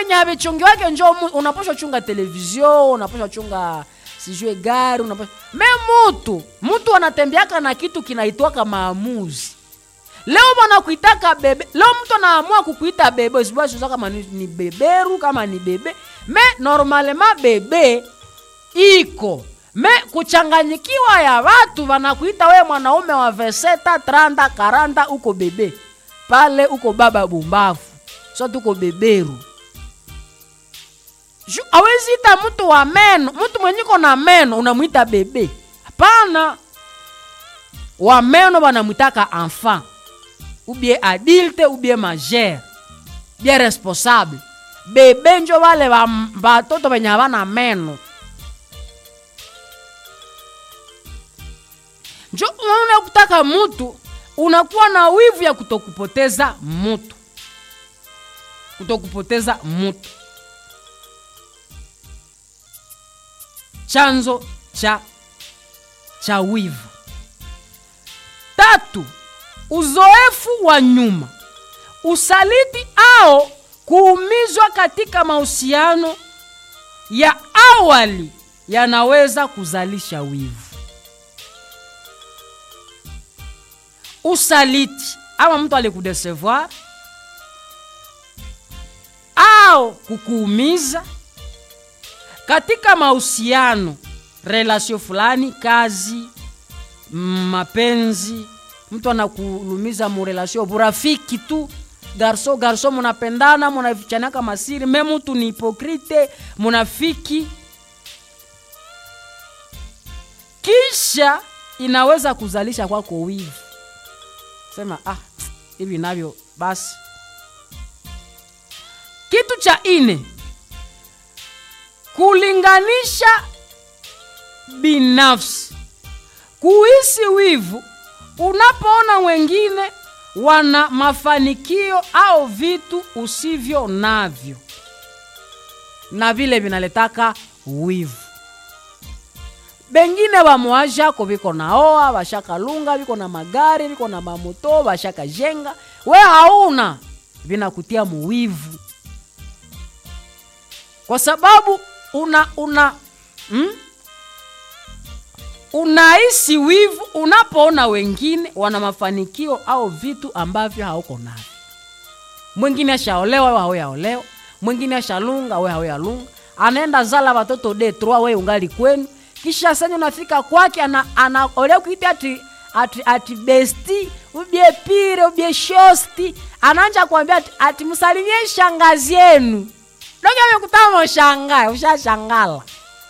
venye havichungi wake njo mu- unaposha chunga televizio unaposha chunga sijue gari unaposha me mutu mutu anatembeaka na kitu kinaitwaka maamuzi leo wanakuitaka bebe leo mtu anaamua kukuita bebe sibasiuza kama ni, ni beberu kama ni bebe me normalema bebe iko me kuchanganyikiwa ya watu wanakuita we mwanaume wa veseta tranda karanda uko bebe pale uko baba bumbafu so tuko beberu Ju- hawezi ita mtu wa meno mtu mwenyiko na meno unamwita bebe hapana wa meno wanamwitaka enfant ubie adulte ubie majeur bien responsable bebe njo wale wa- watoto wenye havana meno njo unaona kutaka mutu unakuwa na wivu ya kutokupoteza mutu kutokupoteza mutu chanzo cha cha wivu tatu uzoefu wa nyuma usaliti au kuumizwa katika mahusiano ya awali yanaweza kuzalisha wivu usaliti ama mtu alikudesevoir au kukuumiza katika mahusiano relasio fulani kazi mm, mapenzi mtu anakulumiza murelasio burafiki tu garso garso munapendana munafichanaka masiri me mtu ni hipokrite munafiki kisha inaweza kuzalisha kwako wivu sema ah hivi navyo basi kitu cha ine kulinganisha binafsi kuhisi wivu unapoona wengine wana mafanikio au vitu usivyo navyo na vile vinaletaka wivu bengine bamwashako viko naoa vashakalunga viko na magari viko na mamoto vashakajenga we hauna vinakutia muwivu kwa sababu una una mm? unahisi wivu unapoona wengine wana mafanikio au vitu ambavyo hauko navyo mwingine ashaolewa we hauyaolewa mwingine ashalunga we hauyalunga anaenda zala watoto de trois we ungali kwenu kisha senye unafika kwake ana, ana ole kuita ati, ati, ati besti ubie pire ubie shosti anaanja kuambia ati, ati msalimie shangazi yenu doge amekutama ushangae ushashangala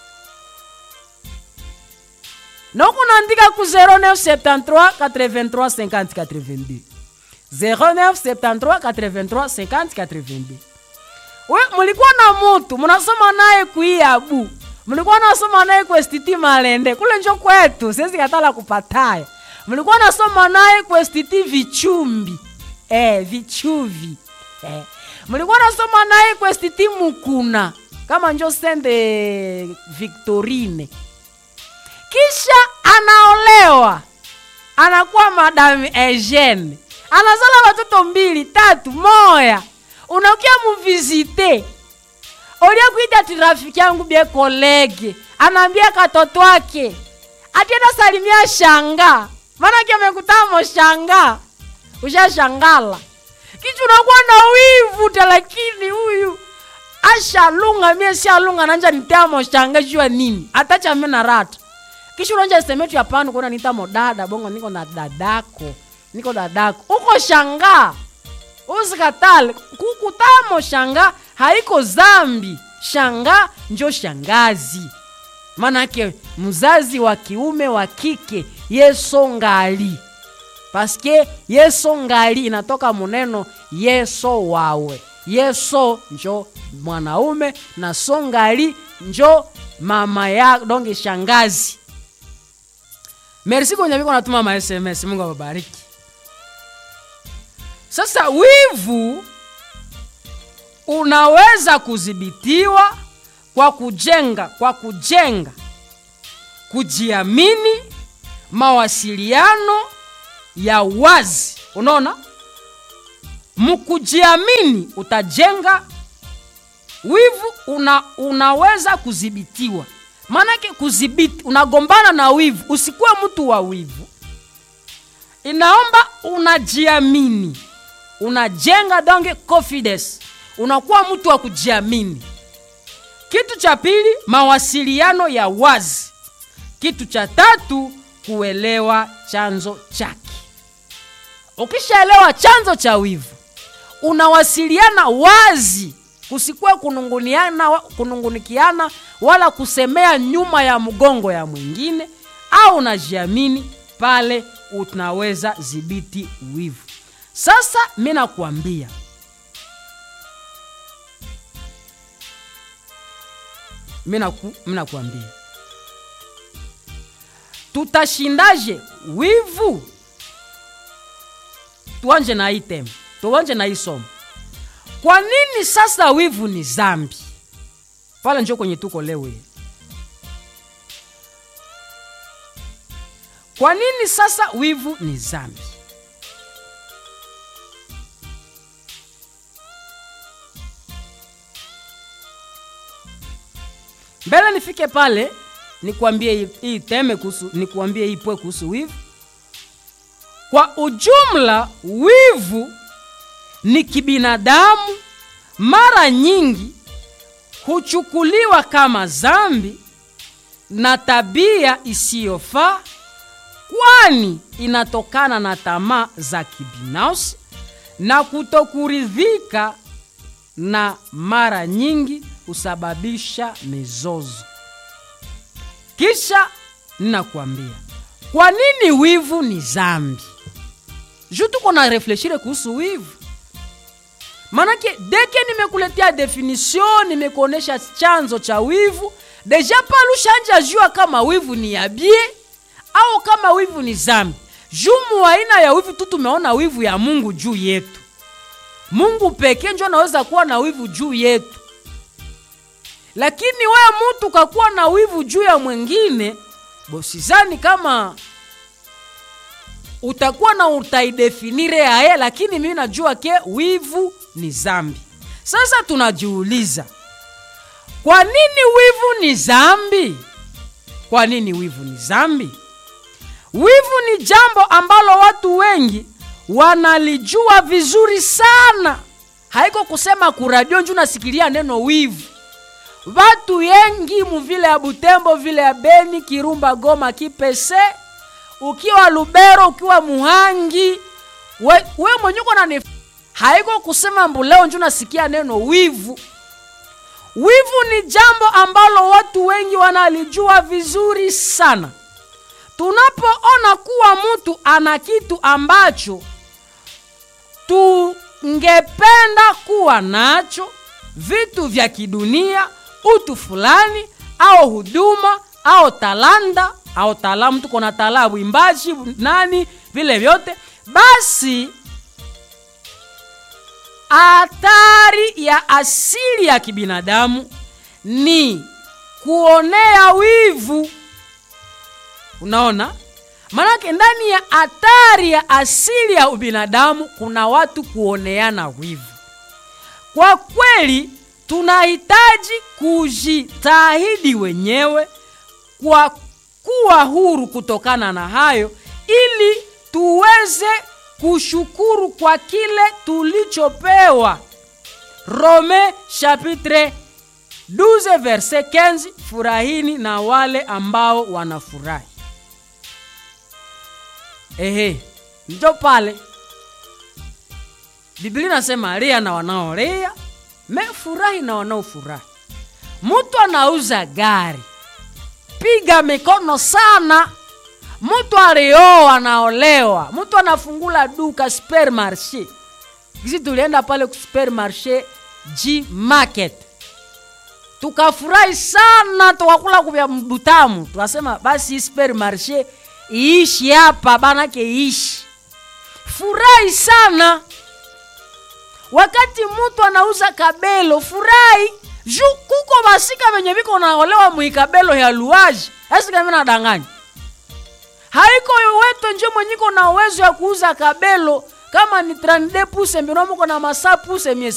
donc unaandika ku 0973 83 50 82 0973 83 50 82 we mulikuwa na mutu munasoma naye kuiabu mlikuwa nasoma naye kwestiti malende kule njo kwetu siwezi katala kupataya mlikuwa nasoma naye kwestiti vichumbi eh, vichuvi eh. mlikuwa nasoma naye kwestiti mukuna kama njo sende victorine kisha anaolewa anakuwa madame Eugene anazala watoto mbili tatu moya unakia muvizite olia kuita ati rafiki yangu bie kolege anaambia katoto wake atienda salimia shanga maanake amekutamo shanga ushashangala kichu unakuwa na wivu ta lakini huyu ashalunga mie sialunga nanja nitamo shanga jua nini atacha mie na rata kisha unanja semetu ya panu kuona nitamo dada bongo niko na dadako niko dadako uko shanga usikatale kukutamo shanga haiko zambi shanga njo shangazi manake mzazi wa kiume wa kike yeso ngali paske yeso ngali inatoka muneno yeso wawe yeso njo mwanaume na so ngali njo mama ya donge shangazi merci kwenye viko natuma ma sms mungu awabariki sasa wivu unaweza kudhibitiwa kwa kujenga kwa kujenga kujiamini mawasiliano ya wazi unaona mkujiamini utajenga wivu una, unaweza kudhibitiwa maanake kudhibiti unagombana na wivu usikuwe mtu wa wivu inaomba unajiamini unajenga donge confidence unakuwa mtu wa kujiamini kitu cha pili mawasiliano ya wazi kitu cha tatu kuelewa chanzo chake ukishaelewa chanzo cha wivu unawasiliana wazi kusikuwe kununguniana, kunungunikiana wala kusemea nyuma ya mgongo ya mwingine au unajiamini pale unaweza dhibiti wivu sasa mi nakuambia mi naku, nakuambia tutashindaje wivu tuanje na hii temu tuanje na hii somo kwa nini sasa wivu ni zambi pale njo kwenye tuko leo kwa nini sasa wivu ni zambi mbele nifike pale nikuambie hii- hii teme kuhusu nikuambie hii pwe kuhusu wivu kwa ujumla wivu ni kibinadamu mara nyingi huchukuliwa kama zambi na tabia isiyofaa kwani inatokana na tamaa za kibinafsi na kutokuridhika na mara nyingi husababisha mizozo kisha ninakuambia kwa nini wivu ni zambi juu tuko na refleshire kuhusu wivu manake deke nimekuletea definition nimekuonesha chanzo cha wivu deja pale ushanja jua kama wivu ni yabie au kama wivu ni zambi jumu aina ya wivu tu tumeona wivu ya mungu juu yetu mungu pekee njo anaweza kuwa na wivu juu yetu lakini wewe mtu kakuwa na wivu juu ya mwingine bosizani kama utakuwa na utaidefinire yaye lakini mimi najua ke wivu ni zambi sasa tunajiuliza kwa nini wivu ni zambi kwa nini wivu ni zambi wivu ni jambo ambalo watu wengi wanalijua vizuri sana haiko kusema kuradio nju nasikilia neno wivu watu wengi muvile ya butembo vile ya beni kirumba goma kipese ukiwa lubero ukiwa muhangi we, we mwenye uko nani haiko kusema mbuleo nju nasikia neno wivu wivu ni jambo ambalo watu wengi wanalijua vizuri sana tunapoona kuwa mtu ana kitu ambacho tungependa kuwa nacho vitu vya kidunia utu fulani au huduma au talanda au talamu tuko na talaa wimbaji nani vile vyote basi hatari ya asili ya kibinadamu ni kuonea wivu unaona maanake ndani ya hatari ya asili ya ubinadamu kuna watu kuoneana wivu kwa kweli tunahitaji kujitahidi wenyewe kwa kuwa huru kutokana na hayo ili tuweze kushukuru kwa kile tulichopewa rome chapitre 12 verse 15 furahini na wale ambao wanafurahi ehe njo pale biblia nasema ria na wanaoria me furahi na wanaofurahi mtu anauza gari piga mikono sana mtu alioa anaolewa mtu anafungula duka supermarché kisi tulienda pale supermarché g market tukafurahi sana tukakula kuvya butamu tukasema basi supermarché iishi hapa banake iishi furahi sana wakati mtu anauza kabelo furahi juu kuko basika venye viko naolewa muikabelo ya luaji esikami nadanganya haiko weto nje mwenyiko na uwezo ya kuuza kabelo kama ni 32 puse mbinomuko na masa puse mie